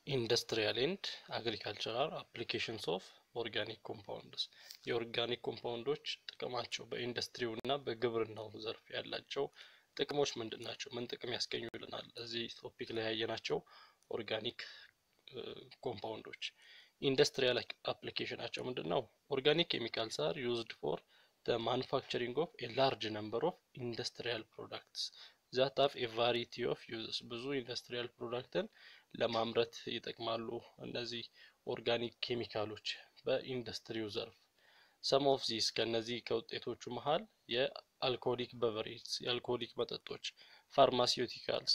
ኢንዱስትሪያል ኤንድ አግሪካልቸራል አፕሊኬሽንስ ኦፍ ኦርጋኒክ ኮምፓውንድስ የኦርጋኒክ ኮምፓውንዶች ጥቅማቸው በኢንዱስትሪው እና በግብርናው ዘርፍ ያላቸው ጥቅሞች ምንድን ናቸው? ምን ጥቅም ያስገኙልናል? እዚህ ቶፒክ ላይ ያየናቸው ኦርጋኒክ ኮምፓውንዶች ኢንዱስትሪያል አፕሊኬሽናቸው ምንድን ነው? ኦርጋኒክ ኬሚካልስ አር ዩዝድ ፎር the manufacturing of a large number of industrial products that have a variety of uses ብዙ ኢንዱስትሪያል ፕሮዳክትን ለማምረት ይጠቅማሉ እነዚህ ኦርጋኒክ ኬሚካሎች በኢንዱስትሪው ዘርፍ ሰም ኦፍ ዚስ ከነዚህ ከውጤቶቹ መሀል የአልኮሊክ በቨሬጅ የአልኮሊክ መጠጦች ፋርማሲውቲካልስ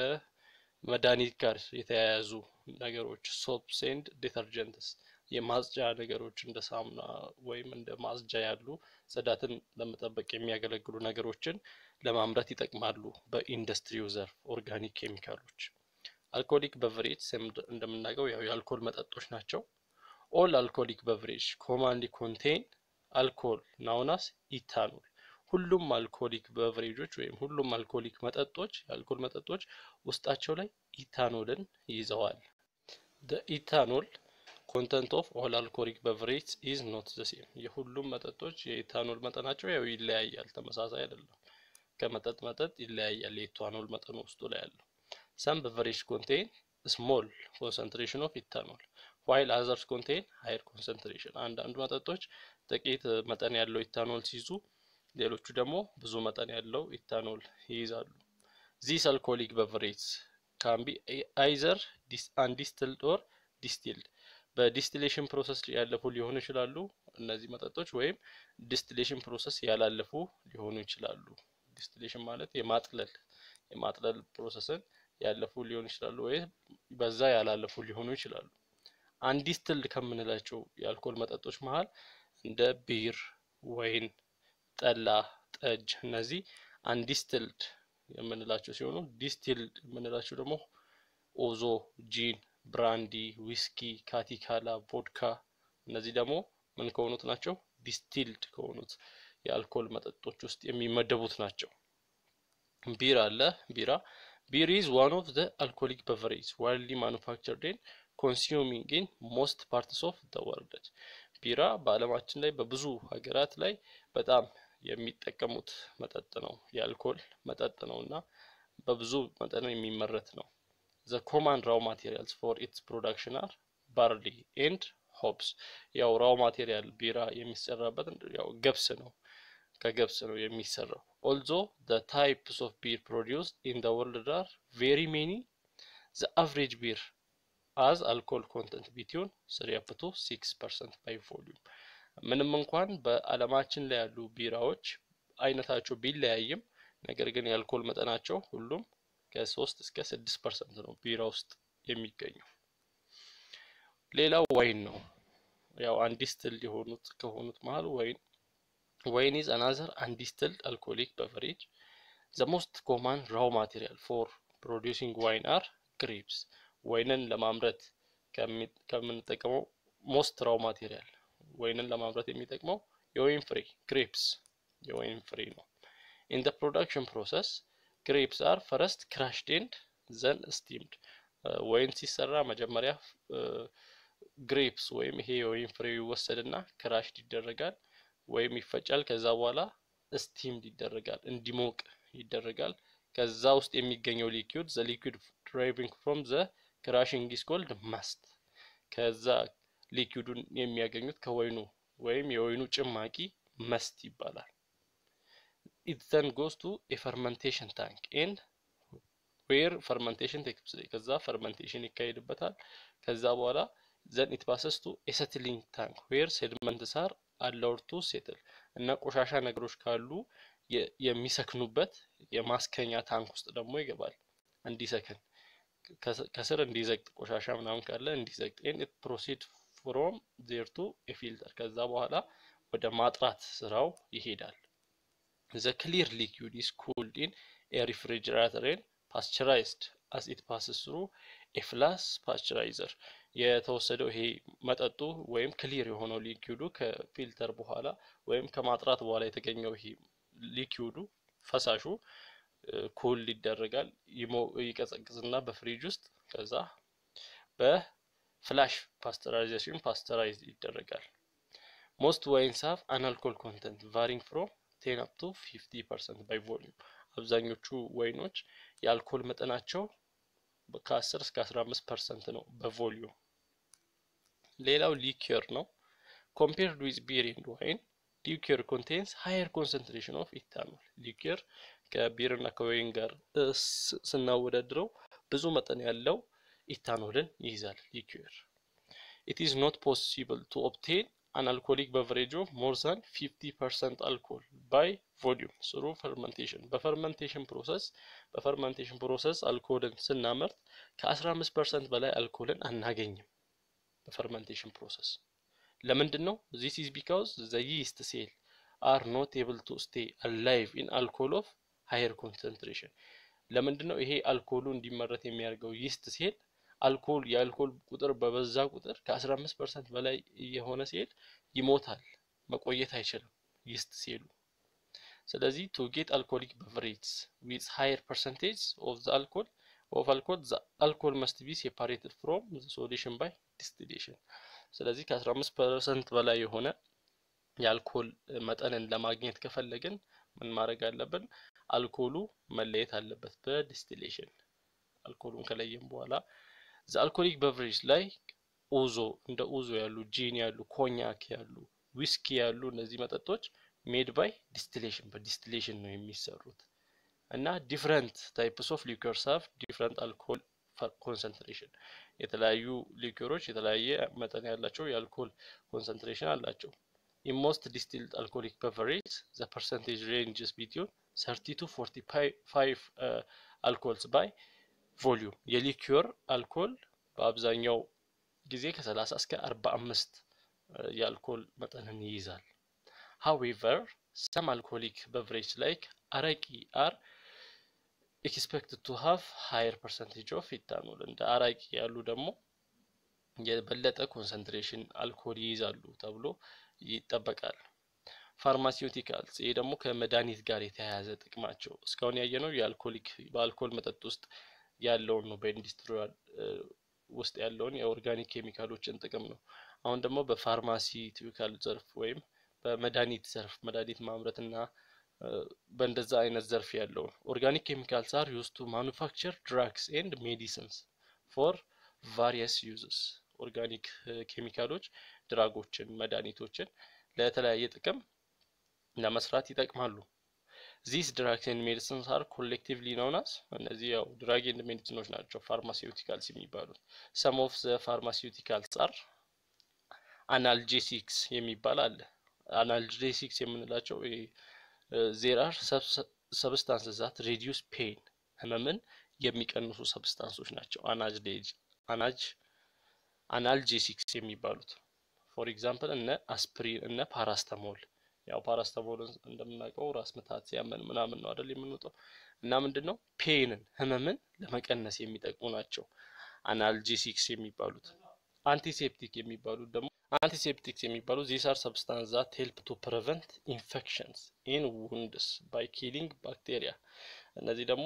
ከመድኃኒት ጋር የተያያዙ ነገሮች ሶፕስ ኤንድ ዲተርጀንትስ የማጽጃ ነገሮች እንደ ሳሙና ወይም እንደ ማጽጃ ያሉ ጽዳትን ለመጠበቅ የሚያገለግሉ ነገሮችን ለማምረት ይጠቅማሉ በኢንዱስትሪው ዘርፍ ኦርጋኒክ ኬሚካሎች። አልኮሊክ በቨሬጅ እንደምናውቀው ያው የአልኮል መጠጦች ናቸው። ኦል አልኮሊክ በቨሬጅ ኮማንሊ ኮንቴን አልኮል ናውናስ ኢታኖል። ሁሉም አልኮሊክ በቨሬጆች ወይም ሁሉም አልኮሊክ መጠጦች የአልኮል መጠጦች ውስጣቸው ላይ ኢታኖልን ይዘዋል። ኢታኖል ኮንተንት ኦፍ ኦል አልኮሊክ በቨሬጅ ኢዝ ኖት ዘ ሴም። የሁሉም መጠጦች የኢታኖል መጠናቸው ያው ይለያያል፣ ተመሳሳይ አይደለም። ከመጠጥ መጠጥ ይለያያል የኢታኖል መጠኑ ውስጡ ላይ ያለው። ሰም በቨሬጅ ኮንቴን ስሞል ኮንሰንትሬሽን ኦፍ ኢታኖል ዋይል አዘርስ ኮንቴን ሃይር ኮንሰንትሬሽን። አንዳንዱ መጠጦች ጥቂት መጠን ያለው ኢታኖል ሲይዙ፣ ሌሎቹ ደግሞ ብዙ መጠን ያለው ኢታኖል ይይዛሉ። ዚስ አልኮሊክ በቨሬጅ ካን ቢ አይዘር አንዲስትልድ ኦር ዲስቲልድ በዲስቲሌሽን ፕሮሰስ ያለፉ ሊሆኑ ይችላሉ እነዚህ መጠጦች ወይም ዲስቲሌሽን ፕሮሰስ ያላለፉ ሊሆኑ ይችላሉ። ዲስቲሌሽን ማለት የማጥለል የማጥለል ፕሮሰስን ያለፉ ሊሆኑ ይችላሉ ወይም በዛ ያላለፉ ሊሆኑ ይችላሉ። አንዲስትልድ ከምንላቸው የአልኮል መጠጦች መሀል እንደ ቢር፣ ወይን፣ ጠላ፣ ጠጅ እነዚህ አንዲስትልድ የምንላቸው ሲሆኑ ዲስቲልድ የምንላቸው ደግሞ ኦዞ፣ ጂን ብራንዲ፣ ዊስኪ፣ ካቲካላ፣ ቮድካ እነዚህ ደግሞ ምን ከሆኑት ናቸው? ዲስቲልድ ከሆኑት የአልኮል መጠጦች ውስጥ የሚመደቡት ናቸው። ቢር አለ። ቢራ ቢር ኢዝ ዋን ኦፍ ዘ አልኮሊክ በቨሬጅ ዋይድሊ ማኑፋክቸርድ ኤንድ ኮንሱሚንግ ኢን ሞስት ፓርትስ ኦፍ ዘ ወርልድ። ቢራ በዓለማችን ላይ በብዙ ሀገራት ላይ በጣም የሚጠቀሙት መጠጥ ነው። የአልኮል መጠጥ ነው እና በብዙ መጠን የሚመረት ነው። ዘ ኮማን ራው ማቴሪያልስ ፎር ኢትስ ፕሮዳክሽን አር ባርሊ ኤንድ ሆፕስ። ያው ራው ማቴሪያል ቢራ የሚሰራበት ያው ገብስ ነው፣ ከገብስ ነው የሚሰራው። ኦልዞ ዘ ታይፕስ ኦፍ ቢር ፕሮዲውስድ ኢን ዘ ወርልድ አር ቬሪ ሜኒ ዘ አቨሬጅ ቢር አዝ አልኮል ኮንተንት ቢትዊን ስሪ አፕ ቱ ሲክስ ፐርሰንት ባይ ቮሊዩም። ምንም እንኳን በዓለማችን ላይ ያሉ ቢራዎች አይነታቸው ቢለያይም ነገር ግን የአልኮል መጠናቸው ሁሉም ከሶስት እስከ ስድስት ፐርሰንት ነው ቢራ ውስጥ የሚገኘው። ሌላው ዋይን ነው። ያው አንዲስትልድ የሆኑት ከሆኑት መሀል ወይን ወይን ኢዝ አናዘር አንዲስትልድ አልኮሊክ በቨሬጅ ዘ ሞስት ኮማን ራው ማቴሪያል ፎር ፕሮዲውሲንግ ዋይን አር ግሬፕስ። ወይንን ለማምረት ከምንጠቀመው ሞስት ራው ማቴሪያል ወይንን ለማምረት የሚጠቅመው የወይን ፍሬ ግሬፕስ የወይን ፍሬ ነው። ኢን ዘ ፕሮዳክሽን ፕሮሰስ ግሬፕስ አር ፈረስት ክራሽድ ኤንድ ዘን ስቲምድ። ወይን ሲሰራ መጀመሪያ ግሬፕስ ወይም ይሄ የወይን ፍሬው ይወሰድና ክራሽድ ይደረጋል ወይም ይፈጫል። ከዛ በኋላ ስቲምድ ይደረጋል፣ እንዲሞቅ ይደረጋል። ከዛ ውስጥ የሚገኘው ሊኩዊድ ዘ ሊኩዊድ ድራይቪንግ ፍሮም ዘ ክራሽንግ ኢዝ ኮልድ ማስት። ከዛ ሊኩዊዱን የሚያገኙት ከወይኑ ወይም የወይኑ ጭማቂ መስት ይባላል። ኢት ዘን ጎስ ቱ የፈርመንቴሽን ታንክ ኤንድ ዌር ፈርመንቴሽን ቴክስ ፕሌስ ከዛ ፈርመንቴሽን ይካሄድበታል። ከዛ በኋላ ዘን ኢት ፓሰስ ቱ የሰትሊንግ ታንክ ዌር ሴድመንትስ አር አላውድ ቱ ሴትል እና ቆሻሻ ነገሮች ካሉ የሚሰክኑበት የማስከኛ ታንክ ውስጥ ደግሞ ይገባል እንዲሰክን ከስር እንዲዘግጥ ቆሻሻ ምናምን ካለ እንዲዘግጥ ኤንድ ኢት ፕሮሲድ ፍሮም ዜር ቱ ፊልተር ከዛ በኋላ ወደ ማጥራት ስራው ይሄዳል። The clear liquid is cooled in a refrigerator and pasteurized as it passes through a flash pasteurizer. የተወሰደው ይሄ መጠጡ ወይም ክሊር የሆነው ሊኪውዱ ከፊልተር በኋላ ወይም ከማጥራት በኋላ የተገኘው ይሄ ሊኪውዱ ፈሳሹ ኩል ይደረጋል፣ ይቀዘቅዝና በፍሪጅ ውስጥ ከዛ በፍላሽ ፓስተራይዜሽን ፓስተራይዝ ይደረጋል። ሞስት ዋይንስ ሃቭ አን አልኮል ኮንተንት ቫሪንግ ፍሮም ቴን አፕ ቱ ፊፍቲ ፐርሰንት ባይ ቮሊዩም። አብዛኞቹ ወይኖች የአልኮል መጠናቸው ከ10 እስከ 15 ፐርሰንት ነው በቮሊዩም። ሌላው ሊኪር ነው። ኮምፔርድ ዊዝ ቢር ኤንድ ዋይን ሊኪር ኮንቴንስ ሃየር ኮንሰንትሬሽን ኦፍ ኢታኖል። ሊኪር ከቢር እና ከወይን ጋር ስናወዳድረው ብዙ መጠን ያለው ኢታኖልን ይይዛል። ሊኪር ኢት ኢዝ ኖት ፖሲብል ቱ ኦብቴን አን አልኮሊክ በቨሬጅ ኦፍ ሞር ዛን 50 ፐርሰንት አልኮል ባይ ቮሊዩም ስሩ ፈርመንቴሽን። በፈርመንቴሽን ፕሮሰስ በፈርመንቴሽን ፕሮሰስ አልኮልን ስናመርት ከ15 ፐርሰንት በላይ አልኮልን አናገኝም በፈርመንቴሽን ፕሮሰስ። ለምንድን ነው? ዚስ ኢዝ ቢካውዝ ዘ ይስት ሴል አር ኖት ኤብል ቱ ስቴይ አላይቭ ኢን አልኮል ኦፍ ሃየር ኮንሰንትሬሽን። ለምንድን ነው ይሄ አልኮሉ እንዲመረት የሚያደርገው ይስት ሴል አልኮል የአልኮል ቁጥር በበዛ ቁጥር ከ15 ፐርሰንት በላይ የሆነ ሴል ይሞታል፣ መቆየት አይችልም ይስት ሴሉ። ስለዚህ ቱ ጌት አልኮሊክ በቨሬጅስ ዊዝ ሃየር ፐርሰንቴጅ ኦፍ ዘ አልኮል ኦፍ አልኮል ዘ አልኮል መስት ቢ ሴፓሬትድ ፍሮም ዘ ሶሉሽን ባይ ዲስቲሌሽን። ስለዚህ ከ15 ፐርሰንት በላይ የሆነ የአልኮል መጠንን ለማግኘት ከፈለግን ምን ማድረግ አለብን? አልኮሉ መለየት አለበት በዲስቲሌሽን። አልኮሉን ከለየም በኋላ ዘ አልኮሊክ በቨሬጅ ላይ ኡዞ እንደ ኡዞ ያሉ ጂን ያሉ ኮኛክ ያሉ ዊስኪ ያሉ እነዚህ መጠጦች ሜድ ባይ ዲስቲሌሽን በዲስቲሌሽን ነው የሚሰሩት እና ዲፍረንት ታይፕስ ኦፍ ሊኩርስ ሃቭ ዲፍረንት አልኮል ኮንሰንትሬሽን የተለያዩ ሊኩሮች የተለያየ መጠን ያላቸው የአልኮል ኮንሰንትሬሽን አላቸው። ኢን ሞስት ዲስቲልድ አልኮሊክ በቨሬጅ ዘ ፐርሰንቴጅ ሬንጅስ ቢትዊን 30 ቱ 45 አልኮልስ ባይ ቮሊዩም የሊኩር አልኮል በአብዛኛው ጊዜ ከ30 እስከ 45 የአልኮል መጠንን ይይዛል። ሃዌቨር ሰም አልኮሊክ በቨሬጅ ላይክ አረቂ አር ኤክስፔክትድ ቱ ሃቭ ሃየር ፐርሰንቴጅ ኦፍ ኢታኖል እንደ አራቂ ያሉ ደግሞ የበለጠ ኮንሰንትሬሽን አልኮል ይይዛሉ ተብሎ ይጠበቃል። ፋርማሲውቲካልስ ይሄ ደግሞ ከመድኃኒት ጋር የተያያዘ ጥቅማቸው እስካሁን ያየነው የአልኮሊክ በአልኮል መጠጥ ውስጥ ያለውን ነው በኢንዱስትሪ ውስጥ ያለውን የኦርጋኒክ ኬሚካሎችን ጥቅም ነው። አሁን ደግሞ በፋርማሲውቲካል ዘርፍ ወይም በመድኃኒት ዘርፍ መድኃኒት ማምረት እና በእንደዛ አይነት ዘርፍ ያለውን ኦርጋኒክ ኬሚካልስ አር ዩዝ ቱ ማኑፋክቸር ድራግስ ኤንድ ሜዲሲንስ ፎር ቫሪየስ ዩዝስ ኦርጋኒክ ኬሚካሎች ድራጎችን መድኃኒቶችን ለተለያየ ጥቅም ለመስራት ይጠቅማሉ። ዚስ ድራግስ ኤንድ ሜዲሲንስ አር ኮሌክቲቭሊ ኖውናስ እነዚህ ያው ድራግ ኤንድ ሜዲሲኖች ናቸው ፋርማሲውቲካልስ የሚባሉት። ሰም ኦፍ ዘ ፋርማሲውቲካልስ አር አናልጄሲክስ የሚባል አለ። አናልጄሲክስ የምንላቸው ዜር አር ሰብስታንስ ዛት ሬዲዩስ ፔን ህመምን የሚቀንሱ ሰብስታንሶች ናቸው። አናጅ አናጅ አናልጄሲክስ የሚባሉት ፎር ኤግዛምፕል እነ አስፕሪን እነ ፓራስተሞል ያው ፓራስተሞልን እንደምናውቀው ራስ ምታት ሲያመን ምናምን ነው አይደል የምንወጣው እና ምንድን ነው ፔንን ህመምን ለመቀነስ የሚጠቅሙ ናቸው አናልጄሲክስ የሚባሉት። አንቲሴፕቲክ የሚባሉት ደግሞ አንቲሴፕቲክስ የሚባሉት ዚስ አር ሰብስታንስ ዛት ሄልፕ ቱ ፕሪቨንት ኢንፌክሽንስ ኢን ውንድስ ባይ ኪሊንግ ባክቴሪያ። እነዚህ ደግሞ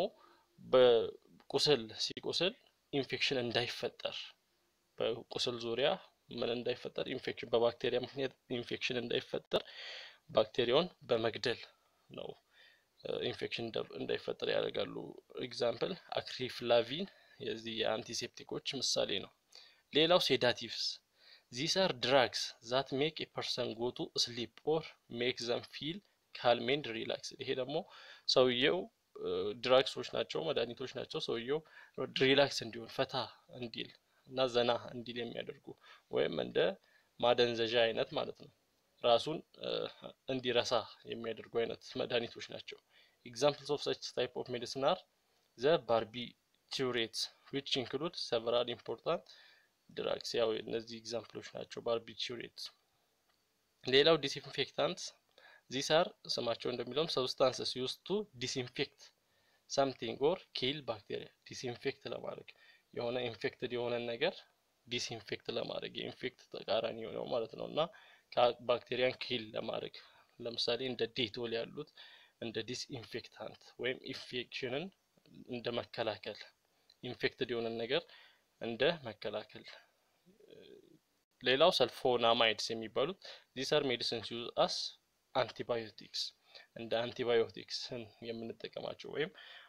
በቁስል ሲቁስል ኢንፌክሽን እንዳይፈጠር በቁስል ዙሪያ ምን እንዳይፈጠር ኢንፌክሽን በባክቴሪያ ምክንያት ኢንፌክሽን እንዳይፈጠር ባክቴሪያውን በመግደል ነው ኢንፌክሽን እንዳይፈጠር ያደርጋሉ። ኤግዛምፕል አክሪፍላቪን የዚህ የአንቲሴፕቲኮች ምሳሌ ነው። ሌላው ሴዳቲቭስ ዚስ አር ድራግስ ዛት ሜክ ኤ ፐርሰን ጎ ቱ ስሊፕ ኦር ሜክ ዘም ፊል ካልም ኤንድ ሪላክስ። ይሄ ደግሞ ሰውየው ድራግሶች ናቸው፣ መድኃኒቶች ናቸው። ሰውየው ሪላክስ እንዲሆን ፈታ እንዲል እና ዘና እንዲል የሚያደርጉ ወይም እንደ ማደንዘዣ አይነት ማለት ነው። ራሱን እንዲረሳ የሚያደርጉ አይነት መድኃኒቶች ናቸው። ኤግዛምፕልስ ኦፍ ሰች ታይፕ ኦፍ ሜዲሲን አር ዘ ባርቢቱሬትስ ዊች ኢንክሉድ ሰቨራል ኢምፖርታንት ድራግስ። ያው እነዚህ ኤግዛምፕሎች ናቸው ባርቢቱሬትስ። ሌላው ዲስኢንፌክታንት ዚስ አር ስማቸው እንደሚለውም ሰብስታንስስ ዩዝ ቱ ዲስኢንፌክት ሳምቲንግ ኦር ኪል ባክቴሪያ ዲስኢንፌክት ለማድረግ የሆነ ኢንፌክትድ የሆነን ነገር ዲስኢንፌክት ለማድረግ የኢንፌክት ተቃራኒ የሆነው ማለት ነው እና ባክቴሪያን ኪል ለማድረግ ለምሳሌ እንደ ዴቶል ያሉት እንደ ዲስኢንፌክታንት ወይም ኢንፌክሽንን እንደ መከላከል ኢንፌክትድ የሆነን ነገር እንደ መከላከል። ሌላው ሰልፎናማይድስ የሚባሉት ዚስ አር ሜዲሲንስ ዩዝ አስ አንቲባዮቲክስ እንደ አንቲባዮቲክስን የምንጠቀማቸው ወይም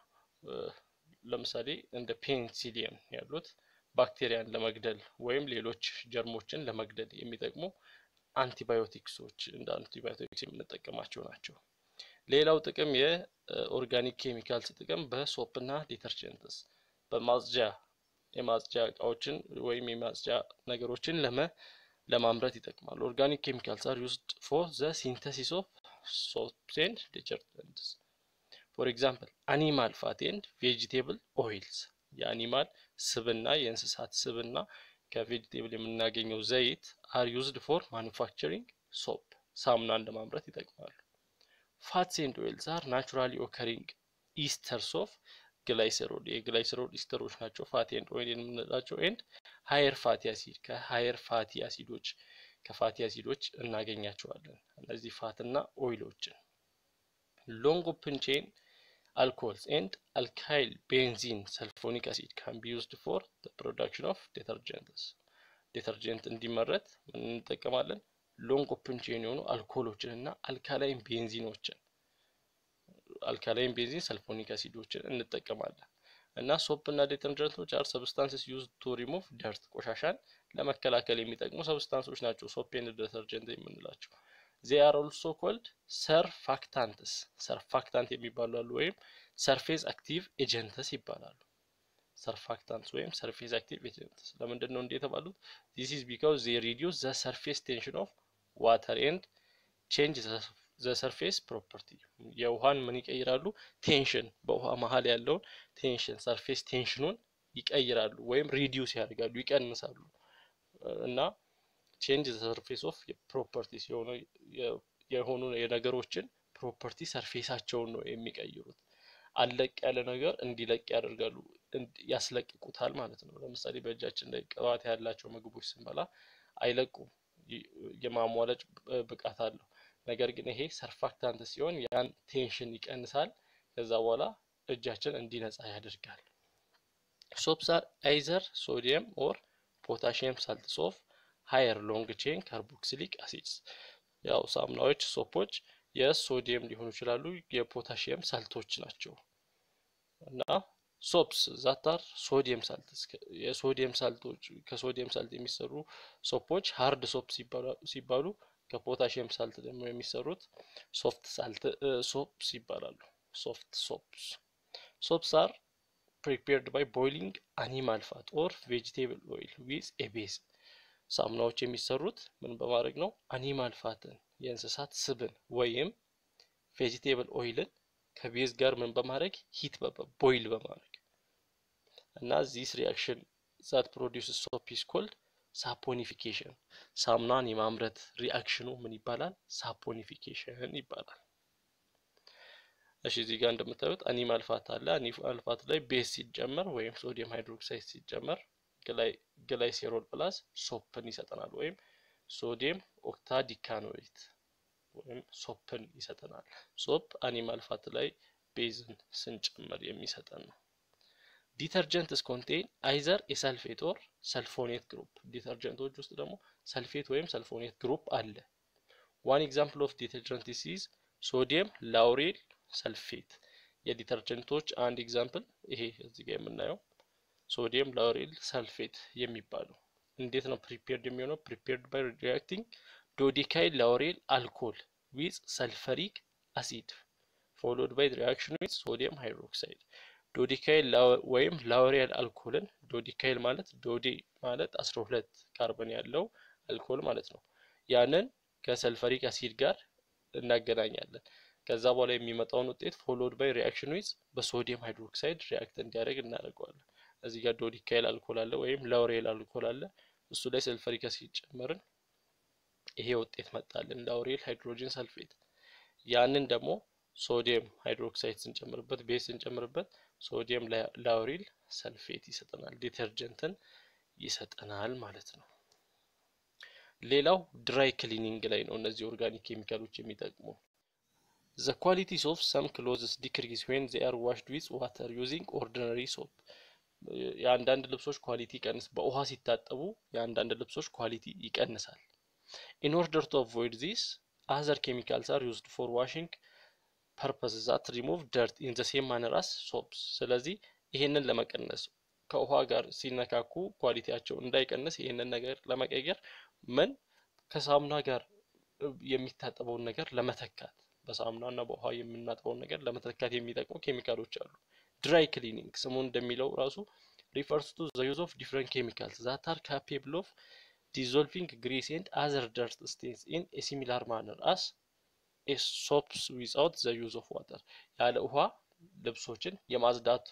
ለምሳሌ እንደ ፔንሲሊየም ያሉት ባክቴሪያን ለመግደል ወይም ሌሎች ጀርሞችን ለመግደል የሚጠቅሙ አንቲባዮቲክሶች እንደ አንቲባዮቲክስ የምንጠቀማቸው ናቸው። ሌላው ጥቅም የኦርጋኒክ ኬሚካልስ ጥቅም በሶፕ እና ዲተርጀንትስ በማጽጃ የማጽጃ እቃዎችን ወይም የማጽጃ ነገሮችን ለመ ለማምረት ይጠቅማሉ። ኦርጋኒክ ኬሚካልስ አር ዩዝድ ፎር ዘ ሲንተሲስ ኦፍ ሶፕስ ኤንድ ዲተርጀንትስ ፎር ኤግዛምፕል አኒማል ፋት ኤንድ ቬጂቴብል ኦይልስ የአኒማል ስብና የእንስሳት ስብና ከቬጂቴብል የምናገኘው ዘይት አር ዩዝድ ፎር ማኑፋክቸሪንግ ሶፕ ሳሙናን ለማምረት ይጠቅማሉ። ፋትስ ኤንድ ኦይልስ አር ናቹራሊ ኦከሪንግ ኢስተርስ ኦፍ ግላይሰሮል የግላይሰሮል ኢስተሮች ናቸው። ፋቲ ኤንድ ኦይል የምንላቸው ኤንድ ሀየር ፋቲ አሲድ ከሀየር ፋቲ አሲዶች ከፋቲ አሲዶች እናገኛቸዋለን። እነዚህ ፋትና ኦይሎችን ሎንግ ኦፕን ቼን alcohols and alkyl benzene sulfonic acid can be used for the production of detergents ዲተርጀንት እንዲመረት ምን እንጠቀማለን? ሎንግ ኦፕን ቼን የሆኑ አልኮሎችን እና አልካላይን ቤንዚኖችን አልካላይን ቤንዚን ሰልፎኒክ አሲዶችን እንጠቀማለን እና ሶፕ እና ዲተርጀንቶች አር ሰብስታንስስ ዩዝ ቱ ሪሙቭ ደርት ቆሻሻን ለመከላከል የሚጠቅሙ ሰብስታንሶች ናቸው። ሶፕ ኤንድ ዲተርጀንት የምንላቸው ዜ አር ኦልሶ ኮልድ ሰርፋክታንትስ ሰርፋክታንት የሚባሉ አሉ ወይም ሰርፌዝ አክቲቭ ኤጀንትስ ይባላሉ። ሰርፋክታንትስ ወይም ሰርፌዝ አክቲቭ ኤጀንትስ ለምንድን ነው እንዴ የተባሉት? ዚስ ኢዝ ቢካውዝ ዜ ሪዲዩስ ዘ ሰርፌስ ቴንሽን ኦፍ ዋተር ኤንድ ቼንጅ ዘ ሰርፌስ ፕሮፐርቲ የውሃን ምን ይቀይራሉ? ቴንሽን በውሃ መሀል ያለውን ቴንሽን ሰርፌስ ቴንሽኑን ይቀይራሉ ወይም ሪዲዩስ ያደርጋሉ ይቀንሳሉ እና ቼንጅ ዘ ሰርፌስ ኦፍ ፕሮፐርቲስ የሆኑ የነገሮችን ፕሮፐርቲ ሰርፌሳቸውን ነው የሚቀይሩት። አለቅ ያለ ነገር እንዲለቅ ያደርጋሉ፣ ያስለቅቁታል ማለት ነው። ለምሳሌ በእጃችን ላይ ቅባት ያላቸው ምግቦች ስንበላ አይለቁም፣ የማሟለጭ ብቃት አለው። ነገር ግን ይሄ ሰርፋክታንት ሲሆን ያን ቴንሽን ይቀንሳል። ከዛ በኋላ እጃችን እንዲነጻ ያደርጋል። ሶፕስ አር አይዘር ሶዲየም ኦር ፖታሽየም ሳልትስ ኦፍ ሃየር ሎንግ ቼን ካርቦክሲሊክ አሲድስ ያው ሳሙናዎች፣ ሶፖች የሶዲየም ሊሆኑ ይችላሉ፣ የፖታሽየም ሳልቶች ናቸው እና ሶፕስ ዛታር ሶዲየም ሳልትስ የሶዲየም ሳልቶች ከሶዲየም ሳልት የሚሰሩ ሶፖች ሃርድ ሶፕ ሲባሉ ከፖታሽየም ሳልት ደግሞ የሚሰሩት ሶፍት ሳልት ሶፕስ ይባላሉ። ሶፍት ሶፕስ ሶፕስ አር ፕሪፔርድ ባይ ቦይሊንግ አኒማል ፋት ኦር ቬጂቴብል ኦይል ዊዝ ኤ ቤዝ ሳሙናዎች የሚሰሩት ምን በማድረግ ነው? አኒማል ፋትን የእንስሳት ስብን ወይም ቬጂቴብል ኦይልን ከቤዝ ጋር ምን በማድረግ ሂት ቦይል በማድረግ እና ዚስ ሪያክሽን ዛት ፕሮዲውስ ሶፕ ኢዝ ኮልድ ሳፖኒፊኬሽን። ሳሙናን የማምረት ሪአክሽኑ ምን ይባላል? ሳፖኒፊኬሽን ይባላል። እሺ እዚህ ጋር እንደምታዩት አኒማል ፋት አለ። አኒማል ፋት ላይ ቤዝ ሲጨመር ወይም ሶዲየም ሃይድሮክሳይድ ሲጨመር ግላይሴሮል ፕላስ ሶፕን ይሰጠናል ወይም ሶዲየም ኦክታ ዲካኖይት ወይም ሶፕን ይሰጠናል። ሶፕ አኒማል ፋት ላይ ቤዝን ስንጨምር የሚሰጠን ነው። ዲተርጀንትስ ኮንቴን አይዘር የሰልፌት ኦር ሰልፎኔት ግሩፕ ዲተርጀንቶች ውስጥ ደግሞ ሰልፌት ወይም ሰልፎኔት ግሩፕ አለ። ዋን ኤግዛምፕል ኦፍ ዲተርጀንት ኢዝ ሶዲየም ላውሬል ሰልፌት የዲተርጀንቶች አንድ ኤግዛምፕል ይሄ እዚህ ጋር የምናየው ሶዲየም ላውሬል ሰልፌት የሚባለው እንዴት ነው ፕሪፔርድ የሚሆነው? ፕሪፔርድ ባይ ሪአክቲንግ ዶዲካይል ላውሬል አልኮል ዊዝ ሰልፈሪክ አሲድ ፎሎድ ባይ ሪአክሽን ዊዝ ሶዲየም ሃይድሮክሳይድ ዶዲካይል ወይም ላውሬል አልኮልን ዶዲካይል ማለት ዶዴ ማለት አስራ ሁለት ካርበን ያለው አልኮል ማለት ነው። ያንን ከሰልፈሪክ አሲድ ጋር እናገናኛለን። ከዛ በኋላ የሚመጣውን ውጤት ፎሎድ ባይ ሪአክሽን ዊዝ በሶዲየም ሃይድሮክሳይድ ሪአክት እንዲያደርግ እናደርገዋለን። እዚህ ጋር ዶዲካይል አልኮል አለ ወይም ላውሬል አልኮል አለ። እሱ ላይ ሰልፈሪክ አሲድ ጨመርን፣ ይሄ ውጤት መጣልን ላውሬል ሃይድሮጅን ሰልፌት። ያንን ደግሞ ሶዲየም ሃይድሮክሳይድ ስንጨምርበት ቤዝ ስንጨምርበት ሶዲየም ላውሪል ሰልፌት ይሰጠናል፣ ዲተርጀንትን ይሰጠናል ማለት ነው። ሌላው ድራይ ክሊኒንግ ላይ ነው እነዚህ ኦርጋኒክ ኬሚካሎች የሚጠቅሙ። ዘ ኳሊቲስ ኦፍ ሰም ክሎዝስ ዲክሪዝ ዌን ዜ አር ዋሽድ ዊዝ ዋተር ዩዚንግ ኦርዲነሪ ሶፕ የአንዳንድ ልብሶች ኳሊቲ ይቀንስ በውሃ ሲታጠቡ የአንዳንድ ልብሶች ኳሊቲ ይቀንሳል። ኢን ኦርደር ቱ አቮይድ ዚስ አዘር ኬሚካልስ አር ዩዝድ ፎር ዋሽንግ ፐርፐስ ዛት ሪሙቭ ደርት ኢን ዘ ሴም ማነር አስ ሶፕስ። ስለዚህ ይሄንን ለመቀነስ ከውሃ ጋር ሲነካኩ ኳሊቲያቸው እንዳይቀንስ ይህንን ነገር ለመቀየር ምን ከሳሙና ጋር የሚታጠበውን ነገር ለመተካት በሳሙና እና በውሃ የምናጥበውን ነገር ለመተካት የሚጠቅሙ ኬሚካሎች አሉ። ድራይ ክሊኒንግ ስሙ እንደሚለው ራሱ ሪፈርስ ቱ ዘ ዩዝ ኦፍ ዲፍረንት ኬሚካልስ ዛት አር ካፔብል ኦፍ ዲዞልቪንግ ግሪስ ኤንድ አዘር ደርት ስቴንስ ኢን ኤ ሲሚላር ማነር አስ ኤ ሶፕስ ዊዛውት ዘ ዩዝ ኦፍ ዋተር ያለ ውሃ ልብሶችን የማጽዳት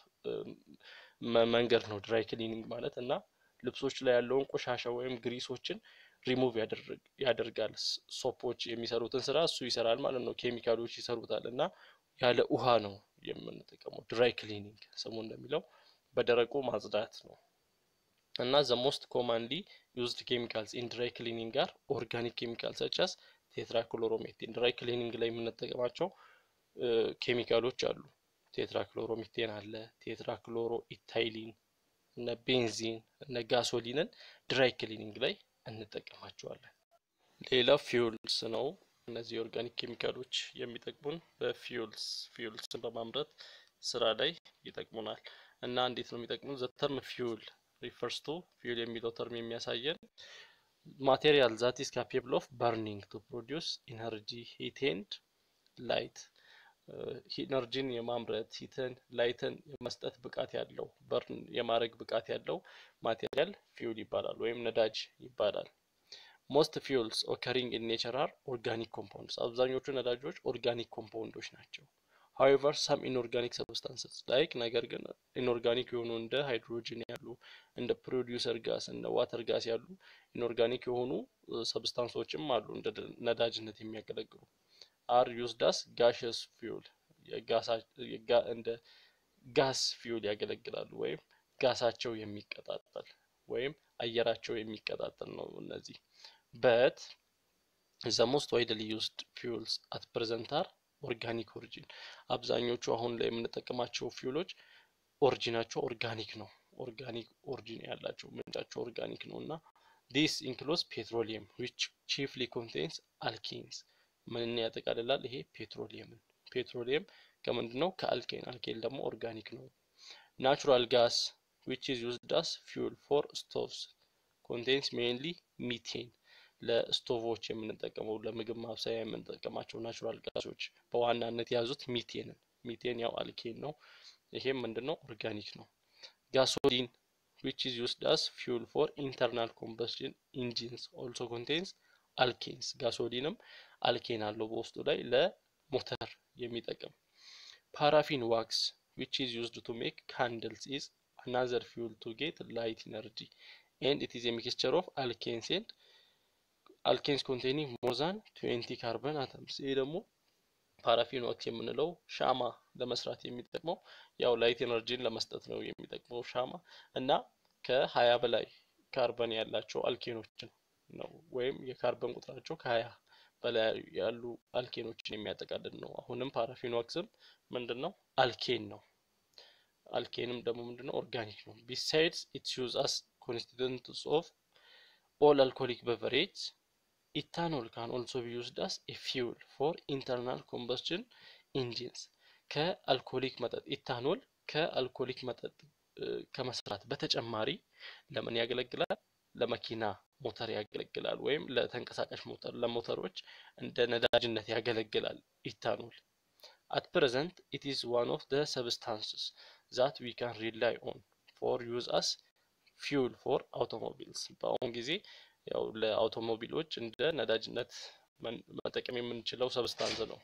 መንገድ ነው ድራይ ክሊኒንግ ማለት እና ልብሶች ላይ ያለውን ቆሻሻ ወይም ግሪሶችን ሪሙቭ ያደርጋል። ሶፖች የሚሰሩትን ስራ እሱ ይሰራል ማለት ነው። ኬሚካሎች ይሰሩታል እና ያለ ውሃ ነው የምንጠቀመው። ድራይ ክሊኒንግ ስሙ እንደሚለው በደረቁ ማጽዳት ነው እና ዘ ሞስት ኮማንሊ ዩዝድ ኬሚካልስ ኢን ድራይ ክሊኒንግ ጋር ኦርጋኒክ ኬሚካል ሰቻስ ቴትራክሎሮሜቴን ድራይ ክሊኒንግ ላይ የምንጠቀማቸው ኬሚካሎች አሉ። ቴትራክሎሮሜቴን አለ፣ ቴትራክሎሮ ኢታይሊን፣ እነ ቤንዚን፣ እነ ጋሶሊንን ድራይ ክሊኒንግ ላይ እንጠቀማቸዋለን። ሌላ ፊውልስ ነው። እነዚህ ኦርጋኒክ ኬሚካሎች የሚጠቅሙን በፊውልስ ፊውልስን በማምረት ስራ ላይ ይጠቅሙናል እና እንዴት ነው የሚጠቅሙን? ዘ ተርም ፊውል ሪፈርስ ቱ ፊውል የሚለው ተርም የሚያሳየን ማቴሪያል ዛት ኢስ ካፔብል ኦፍ በርኒንግ ቱ ፕሮዲውስ ኢነርጂ ሂት ኤንድ ላይት ኢነርጂን የማምረት ሂትን ላይትን የመስጠት ብቃት ያለው በርን የማድረግ ብቃት ያለው ማቴሪያል ፊውል ይባላል ወይም ነዳጅ ይባላል። ሞስት ፊውልስ ኦከሪንግ ኢን ኔቸር አር ኦርጋኒክ ኮምፓውንድስ አብዛኞቹ ነዳጆች ኦርጋኒክ ኮምፓውንዶች ናቸው። ሀዌቨር ሳም ኢንኦርጋኒክ ሰብስታንስስ ላይክ ነገር ግን ኢንኦርጋኒክ የሆኑ እንደ ሃይድሮጅን ያሉ እንደ ፕሮዲውሰር ጋስ እንደ ዋተር ጋስ ያሉ ኢንኦርጋኒክ የሆኑ ሰብስታንሶችም አሉ እንደ ነዳጅነት የሚያገለግሉ አር ዩዝዳስ ጋሽስ ፊውል እንደ ጋስ ፊውል ያገለግላሉ ወይም ጋሳቸው የሚቀጣጠል ወይም አየራቸው የሚቀጣጠል ነው። እነዚህ በት ዘ ሞስት ዋይድሊ ዩዝድ ፊውልስ አት ፕሬዘንት አር ኦርጋኒክ ኦሪጂን አብዛኞቹ አሁን ላይ የምንጠቀማቸው ፊውሎች ኦሪጂናቸው ኦርጋኒክ ነው። ኦርጋኒክ ኦሪጂን ያላቸው ምንጫቸው ኦርጋኒክ ነው እና ዲስ ኢንክሉስ ፔትሮሊየም ዊች ቺፍሊ ኮንቴንስ አልኬንስ ምን ያጠቃልላል? ይሄ ፔትሮሊየምን ፔትሮሊየም ከምንድን ነው? ከአልኬን አልኬን ደግሞ ኦርጋኒክ ነው። ናቹራል ጋስ ዊች ኢዝ ዩዝድ አስ ፊውል ፎር ስቶቭስ ኮንቴንስ ሜንሊ ሚቴን ለስቶቮች የምንጠቀመው ለምግብ ማብሰያ የምንጠቀማቸው ናቹራል ጋሶች በዋናነት የያዙት ሚቴንን ሚቴን ያው አልኬን ነው። ይሄም ምንድነው ኦርጋኒክ ነው። ጋሶሊን ዊች ኢዝ ዩዝድ አስ ፊውል ፎር ኢንተርናል ኮምበስሽን ኢንጂንስ ኦልሶ ኮንቴንስ አልኬንስ ጋሶሊንም አልኬን አለው በውስጡ ላይ ለሞተር የሚጠቅም ፓራፊን ዋክስ ዊች ኢዝ ዩዝድ ቱ ሜክ ካንድልስ ኢዝ አናዘር ፊውል ቱ ጌት ላይት ኢነርጂ ኤንድ ኢት ኢዝ ሚክስቸር ኦፍ አልኬንስ ኤንድ አልኬንስ ኮንቴኒንግ ሞር ዛን ትዌንቲ ካርበን አተምስ። ይህ ደግሞ ፓራፊን ዋክስ የምንለው ሻማ ለመስራት የሚጠቅመው ያው ላይት ኤነርጂን ለመስጠት ነው የሚጠቅመው ሻማ እና ከሀያ በላይ ካርበን ያላቸው አልኬኖችን ነው ወይም የካርበን ቁጥራቸው ከሀያ በላይ ያሉ አልኬኖችን የሚያጠቃልል ነው። አሁንም ፓራፊን ዋክስም ምንድን ነው አልኬን ነው። አልኬንም ደግሞ ምንድን ነው ኦርጋኒክ ነው። ቢሳይድስ ኢትስ ዩዝ አስ ኮንስቲቱንትስ ኦፍ ኦል አልኮሊክ በቨሬጅ ኢታኖል ካን ኦልሶ ቢ ዩዝድ አስ ኤ ፊውል ፎር ኢንተርናል ኮምበስሽን ኢንጂንስ ከአልኮሊክ መጠጥ ኢታኖል ከአልኮሊክ መጠጥ ከመስራት በተጨማሪ ለምን ያገለግላል? ለመኪና ሞተር ያገለግላል ወይም ለተንቀሳቃሽ ሞተር ለሞተሮች እንደ ነዳጅነት ያገለግላል ኢታኖል። አት ፕሬዘንት ኢት ኢዝ ዋን ኦፍ ደ ሰብስታንስስ ዛት ዊ ካን ሪላይ ኦን ፎር ዩዝ አስ ፊውል ፎር አውቶሞቢልስ በአሁኑ ጊዜ ያው ለአውቶሞቢሎች እንደ ነዳጅነት መጠቀም የምንችለው ሰብስታንስ ነው።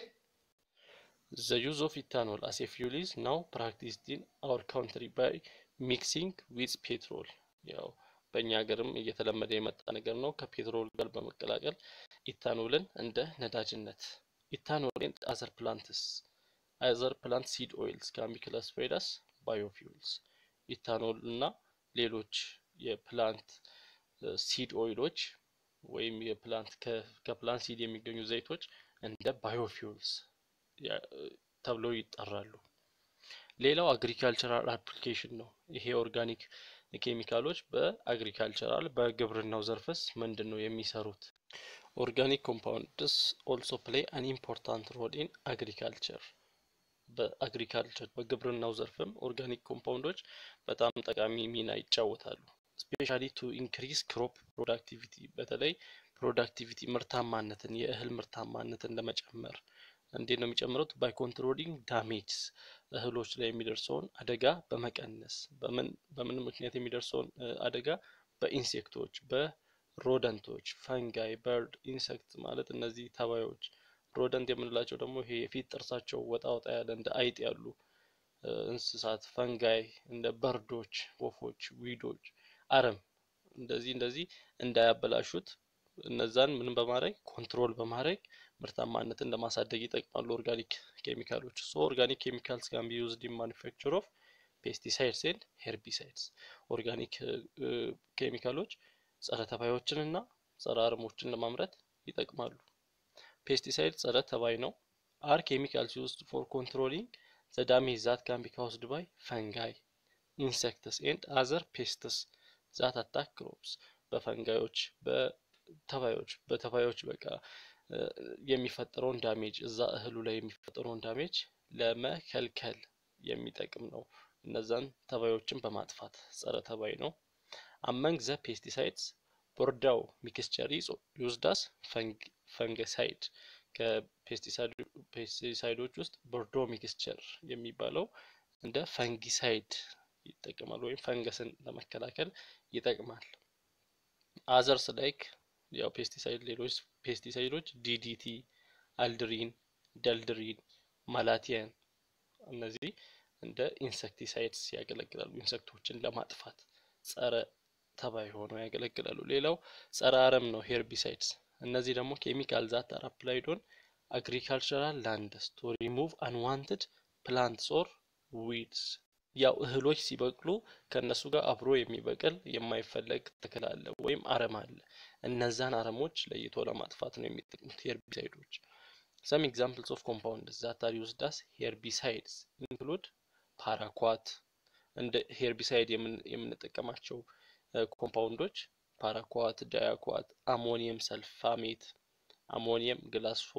ዘ ዩዝ ኦፍ ኢታኖል አስ ኤ ፊውል ኢዝ ናው ፕራክቲስድ ኢን አወር ካውንትሪ ባይ ሚክሲንግ ዊዝ ፔትሮል ያው በእኛ ሀገርም እየተለመደ የመጣ ነገር ነው። ከፔትሮል ጋር በመቀላቀል ኢታኖልን እንደ ነዳጅነት ኢታኖል ኤንድ አዘር ፕላንትስ አዘር ፕላንት ሲድ ኦይልስ ካን ቢ ክላሲፋይድ አስ ባዮፊውልስ ኢታኖል እና ሌሎች የፕላንት ሲድ ኦይሎች ወይም የፕላንት ከፕላንት ሲድ የሚገኙ ዘይቶች እንደ ባዮፊውልስ ተብለው ይጠራሉ። ሌላው አግሪካልቸራል አፕሊኬሽን ነው። ይሄ ኦርጋኒክ ኬሚካሎች በአግሪካልቸራል በግብርናው ዘርፍስ ምንድን ነው የሚሰሩት? ኦርጋኒክ ኮምፓውንድስ ኦልሶ ፕሌይ አን ኢምፖርታንት ሮል ኢን አግሪካልቸር በአግሪካልቸር በግብርናው ዘርፍም ኦርጋኒክ ኮምፓውንዶች በጣም ጠቃሚ ሚና ይጫወታሉ። ስፔሻሊ ቱ ኢንክሪዝ ክሮፕ ፕሮዳክቲቪቲ በተለይ ፕሮዳክቲቪቲ ምርታማነትን የእህል ምርታማነትን ለመጨመር እንዴት ነው የሚጨምሩት? ባይ ኮንትሮሊንግ ዳሜጅስ እህሎች ላይ የሚደርሰውን አደጋ በመቀነስ በምን በምን ምክንያት የሚደርሰውን አደጋ በኢንሴክቶች በሮደንቶች ፈንጋይ በርድ ኢንሴክት ማለት እነዚህ ተባዮች ሮደንት የምንላቸው ደግሞ ይሄ የፊት ጥርሳቸው ወጣ ወጣ ያለ እንደ አይጥ ያሉ እንስሳት ፈንጋይ እንደ በርዶች ወፎች ዊዶች አረም እንደዚህ እንደዚህ እንዳያበላሹት እነዛን ምን በማድረግ ኮንትሮል በማድረግ ምርታማነትን ለማሳደግ ይጠቅማሉ ኦርጋኒክ ኬሚካሎች ሶ ኦርጋኒክ ኬሚካልስ ካን ቢ ዩዝድ ኢን ማኒፋክቸር ኦፍ ፔስቲሳይድስ ኤንድ ሄርቢሳይድስ ኦርጋኒክ ኬሚካሎች ጸረ ተባዮችን እና ጸረ አረሞችን ለማምረት ይጠቅማሉ ፔስቲሳይድ ጸረ ተባይ ነው አር ኬሚካልስ ዩዝድ ፎር ኮንትሮሊንግ ዘ ዳሜጅ ዛት ካን ቢ ካውዝድ ባይ ፈንጋይ ኢንሴክትስ ኤንድ አዘር ፔስትስ ዛት አታክ ክሮፕስ በፈንጋዮች በተባዮች በተባዮች በቃ የሚፈጠረውን ዳሜጅ እዛ እህሉ ላይ የሚፈጠረውን ዳሜጅ ለመከልከል የሚጠቅም ነው። እነዛን ተባዮችን በማጥፋት ጸረ ተባይ ነው። አመንግ ዘ ፔስቲሳይድስ ቦርዳው ሚክስቸር ዩዝዳስ ፈንገሳይድ ከፔስቲሳይዶች ውስጥ ቦርዶ ሚክስቸር የሚባለው እንደ ፈንጊሳይድ ይጠቅማል ወይም ፈንገስን ለመከላከል ይጠቅማል። አዘርስ ላይክ ያው ፔስቲሳይድ ሌሎች ፔስቲሳይዶች ዲዲቲ፣ አልድሪን፣ ደልድሪን፣ ማላቲያን እነዚህ እንደ ኢንሰክቲሳይድስ ያገለግላሉ። ኢንሰክቶችን ለማጥፋት ጸረ ተባይ ሆነው ያገለግላሉ። ሌላው ጸረ አረም ነው ሄርቢሳይድስ። እነዚህ ደግሞ ኬሚካል ዛት አር አፕላይድ ኦን አግሪካልቸራል ላንድስ ቱ ሪሙቭ አንዋንትድ ፕላንትስ ኦር ዊድስ ያው እህሎች ሲበቅሉ ከእነሱ ጋር አብሮ የሚበቅል የማይፈለግ ተክል አለ ወይም አረም አለ። እነዛን አረሞች ለይቶ ለማጥፋት ነው የሚጠቅሙት ሄርቢሳይዶች። ሰም ኤግዛምፕልስ ኦፍ ኮምፓውንድ ዛት አር ዩዝድ አስ ሄርቢሳይድስ ኢንክሉድ ፓራኳት። እንደ ሄርቢሳይድ የምንጠቀማቸው ኮምፓውንዶች ፓራኳት፣ ዳያኳት፣ አሞኒየም ሰልፋሜት፣ አሞኒየም ግላስፎ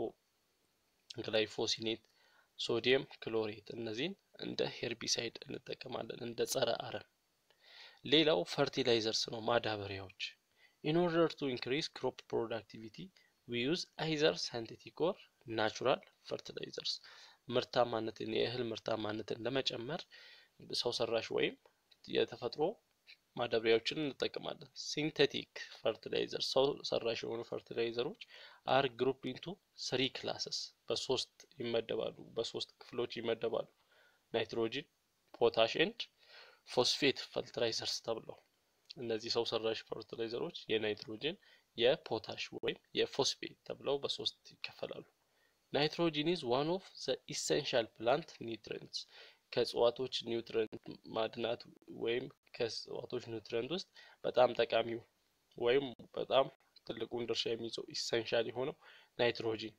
ግላይፎሲኔት፣ ሶዲየም ክሎሬት እነዚህን እንደ ሄርቢሳይድ እንጠቀማለን እንደ ጸረ አረም። ሌላው ፈርቲላይዘርስ ነው ማዳበሪያዎች። ኢን ኦርደር ቱ ኢንክሪዝ ክሮፕ ፕሮዳክቲቪቲ ዊ ዩዝ አይዘር ሳይንቴቲክ ኦር ናቹራል ፈርቲላይዘርስ። ምርታማነትን የእህል ምርታማነትን ለመጨመር ሰው ሰራሽ ወይም የተፈጥሮ ማዳበሪያዎችን እንጠቀማለን። ሲንቴቲክ ፈርቲላይዘር ሰው ሰራሽ የሆኑ ፈርቲላይዘሮች አር ግሩፕ ኢንቱ ስሪ ክላሰስ በሶስት ይመደባሉ፣ በሶስት ክፍሎች ይመደባሉ። ናይትሮጂን፣ ፖታሽ ኤንድ ፎስፌት ፈርቲላይዘርስ ተብለው እነዚህ ሰው ሰራሽ ፈርቲላይዘሮች የናይትሮጂን፣ የፖታሽ ወይም የፎስፌት ተብለው በሶስት ይከፈላሉ። ናይትሮጂን ኢዝ ዋን ኦፍ ዘ ኢሰንሻል ፕላንት ኒውትሪንትስ ከእጽዋቶች ኒውትረንት ማድናት ወይም ከእጽዋቶች ኒውትረንት ውስጥ በጣም ጠቃሚው ወይም በጣም ትልቁን ድርሻ የሚይዘው ኢሰንሻል የሆነው ናይትሮጂን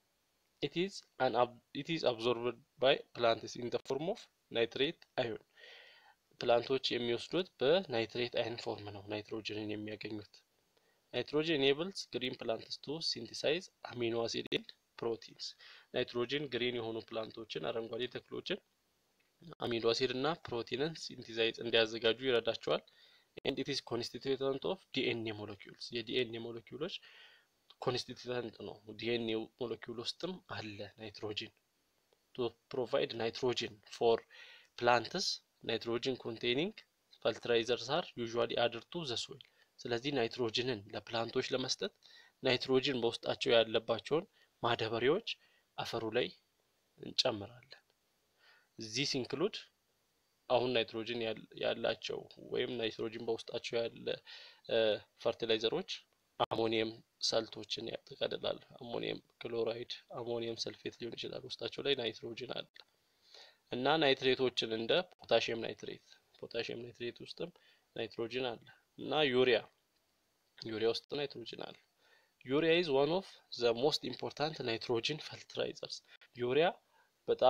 ኢት ኢዝ አብዞርብድ ባይ ፕላንትስ ኢን ዘ ፎርም ኦፍ ናይትሬት አዮን ፕላንቶች የሚወስዱት በናይትሬት አይን ፎርም ነው ናይትሮጂንን የሚያገኙት። ናይትሮጂን ኤኔብልስ ግሪን ፕላንትስ ቱ ሲንቲሳይዝ አሚኖ አሲድ ኤንድ ፕሮቲንስ ናይትሮጂን ግሪን የሆኑ ፕላንቶችን አረንጓዴ ተክሎችን አሚኖ አሲድ እና ፕሮቲንን ሲንቲዛይዝ እንዲያዘጋጁ ይረዳቸዋል። ኤንድ ኢት ኢዝ ኮንስቲቱየንት ኦፍ ዲኤንኤ ሞለኪውልስ የዲኤንኤ ሞለኪውሎች ኮንስቲቱየንት ነው። ዲኤንኤ ሞለኪውል ውስጥም አለ ናይትሮጂን። ቱ ፕሮቫይድ ናይትሮጂን ፎር ፕላንትስ ናይትሮጂን ኮንቴኒንግ ፈርቲላይዘርስ አር ዩዥዋሊ አድድ ቱ ዘ ሶይል። ስለዚህ ናይትሮጂንን ለፕላንቶች ለመስጠት ናይትሮጂን በውስጣቸው ያለባቸውን ማዳበሪያዎች አፈሩ ላይ እንጨምራለን። ዚስ ኢንክሉድ አሁን ናይትሮጂን ያላቸው ወይም ናይትሮጂን በውስጣቸው ያለ ፈርቲላይዘሮች አሞኒየም ሰልቶችን ያጠቃልላል። አሞኒየም ክሎራይድ፣ አሞኒየም ሰልፌት ሊሆን ይችላል። ውስጣቸው ላይ ናይትሮጂን አለ እና ናይትሬቶችን እንደ ፖታሽየም ናይትሬት ፖታሽየም ናይትሬት ውስጥም ናይትሮጂን አለ እና ዩሪያ ዩሪያ ውስጥ ናይትሮጂን አለ። ዩሪያ ኢዝ ዋን ኦፍ ዘ ሞስት ኢምፖርታንት ናይትሮጂን ፈርቲላይዘርስ ዩሪያ በጣም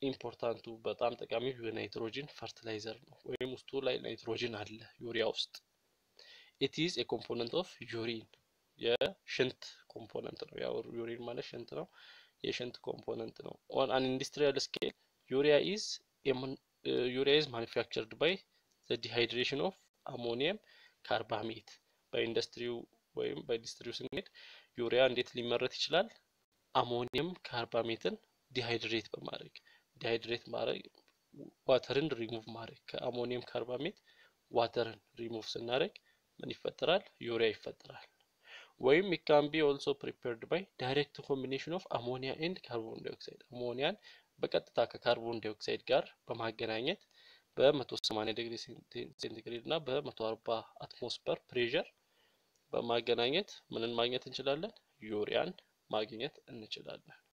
ኢምፖርታንቱ በጣም ጠቃሚው የናይትሮጂን ፈርቲላይዘር ነው፣ ወይም ውስጡ ላይ ናይትሮጂን አለ ዩሪያ ውስጥ። ኢት ኢዝ ኤ ኮምፖነንት ኦፍ ዩሪን የሽንት ኮምፖነንት ነው። ያው ዩሪን ማለት ሽንት ነው፣ የሽንት ኮምፖነንት ነው። ኦን አን ኢንዱስትሪያል ስኬል ዩሪያ ኢዝ ዩሪያ ኢዝ ማኒፋክቸርድ ባይ ዘ ዲሃይድሬሽን ኦፍ አሞኒየም ካርባሜት። በኢንዱስትሪው ወይም በኢንዱስትሪው ስንሄድ ዩሪያ እንዴት ሊመረት ይችላል? አሞኒየም ካርባሜትን ዲሃይድሬት በማድረግ ዲሃይድሬት ማድረግ ዋተርን ሪሙቭ ማድረግ ከአሞኒየም ካርባሜት ዋተርን ሪሙቭ ስናደርግ ምን ይፈጠራል? ዩሪያ ይፈጠራል። ወይም ኢት ካን ቢ ኦልሶ ፕሪፔርድ ባይ ዳይሬክት ኮምቢኔሽን ኦፍ አሞኒያ ኤንድ ካርቦን ዳይኦክሳይድ አሞኒያን በቀጥታ ከካርቦን ዳይኦክሳይድ ጋር በማገናኘት በ180 ዲግሪ ሴንቲግሬድ እና በ140 አትሞስፈር ፕሬሸር በማገናኘት ምንን ማግኘት እንችላለን? ዩሪያን ማግኘት እንችላለን።